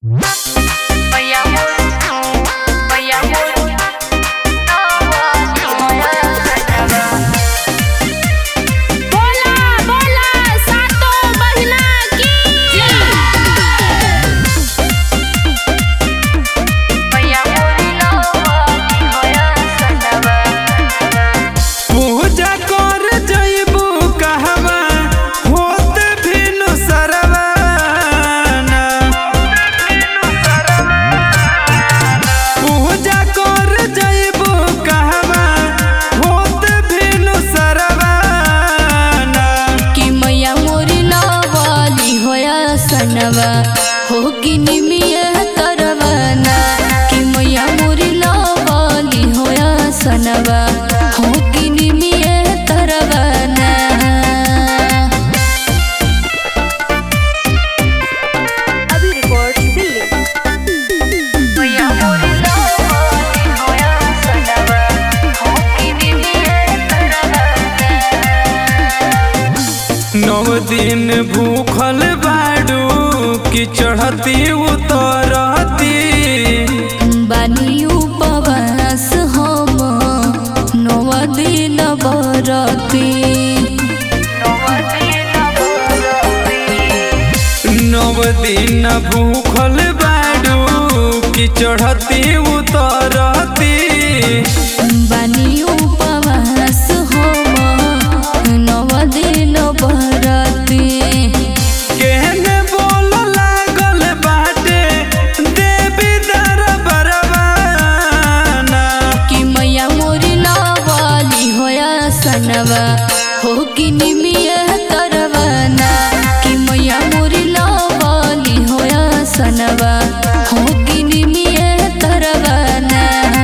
बोला बोला सातो बहिना की पूजा कर जइबू कहवा होत भिनु सरवाना पूजा कर जइबू कहवा होत भिनु सरवाना कि मैया मोरी नवाली होया सनवा हो कि निमिया तरवाना कि मैया मोरी नवाली होया सनवा हो कि निमिया तरवाना अभी रिकॉर्ड्स दिल्ली नौ दिन भूखल बाड़ू कि चढ़ती उतरती बानी उपवास हम नव दिन बरती नव दिन भूखल बाड़ू कि चढ़ती उतरती बानी उपवास हम नव दिन बरती केहने बोल लागल बाटे देवी दरबारवाना कि मैया मोरी नवाली होया सनवा हो कि निमिया तरवाना कि मैया मोरी नवाली होया सनवा हो कि निमिया तरवाना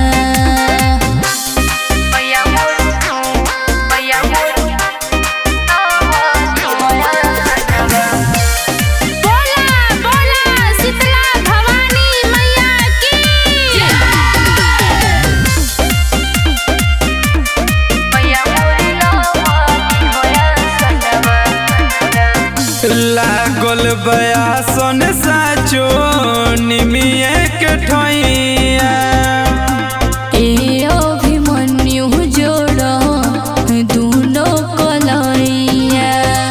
बोला बोला शीतला भवानी मैया की लागल बयासन साचो निमिए के ठैया ए अभिमन्यु जोड़ दुनो कलैया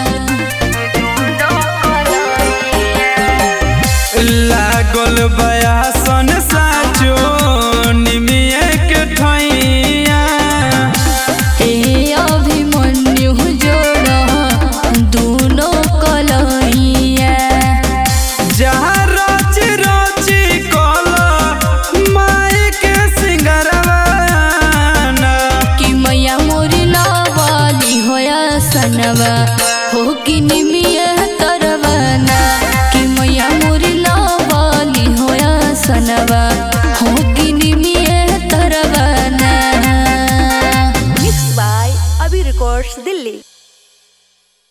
लागल बयासन साचो निमिए के ठैया ए अभिमन्यु जोड़ दुनो कलैया जहाँ रची रची कल माई के सिंगरवाना कि मैया मोरी नवाली होया सनवा हो कि निमिया तरवाना कि मैया मोरी नवाली होया सनवा हो कि निमिया तरवाना mix by Abhi records Delhi